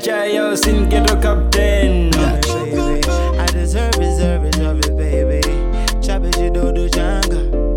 chayo singeto captain baby. I deserve, deserve, deserve it, baby. Chop it, you do do janga.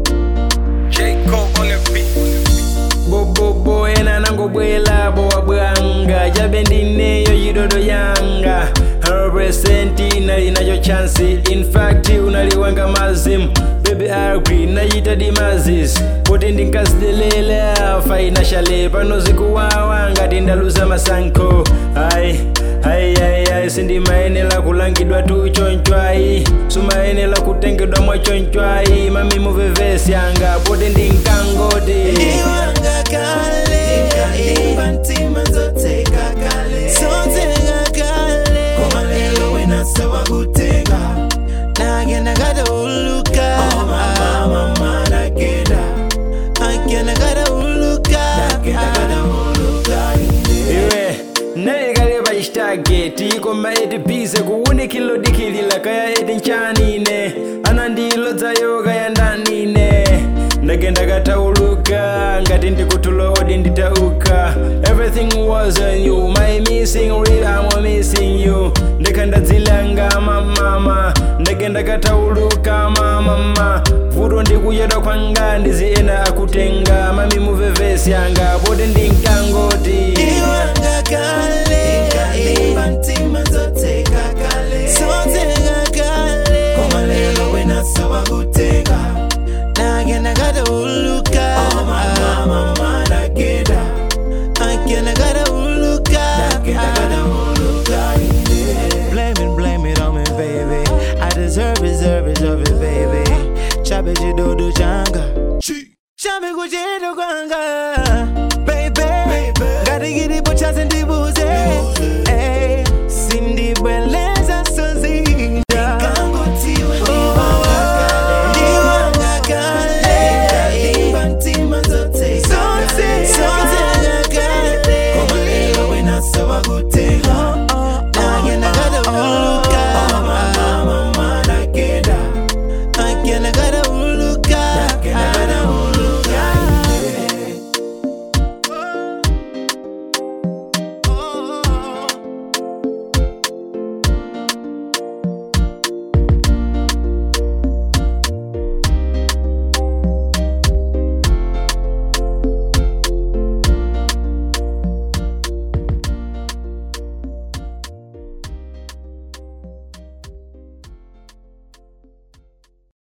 bobobo ena nangobwela bowabwanga jabe ndineyo yidodo yanga representi nali nayo chansi infact unaliwanga mazimu baby agri nayita dimazis poti ndinkazidelela fainashale pano zikuwawa ngati ndaluza masankho ai ai ai ai sindimayenela kulangidwa tu chonchwai sumayenela kutengedwa mwachonchwai mami muvevesi yanga poti ndinkangoti Iwanga kale, imba ntima nzoteka kale. Zoteka kale. Koma lelo wena sawa kuteka. Nagenda gada uluka. Oh mama, mama, nagenda. Agenda gada uluka. Nagenda gada uluka. iwe nalikale pachitageti koma eti bize kuwunikilo dikilila kaya eti nchanine anandilodzayo kaya ndanine ndagenda katauluka ngati ndikutulo odi nditauka everything was on you my missing real I'm missing you ndikhandadzilanga mamama ndagenda katauluka mamama vuto ndikuyeda kwanga ndiziena akutenga mami muvevesi yanga poti ndinkangoti Iwanga kale, imba ntima nzoteka kale. Zoteka kale. Koma lelo wena sawa kuteka. Nagenda gada uluka. Oh mama, mama, nagenda. Agenda gada uluka. Nagenda gada uluka. Blame it, blame it on me, baby. I deserve, deserve, deserve it, baby. Chabe jidodo janga. Chabe kujido kwanga. Baby, gotta get it, but chance and dibuze. Hey, Cindy Belen.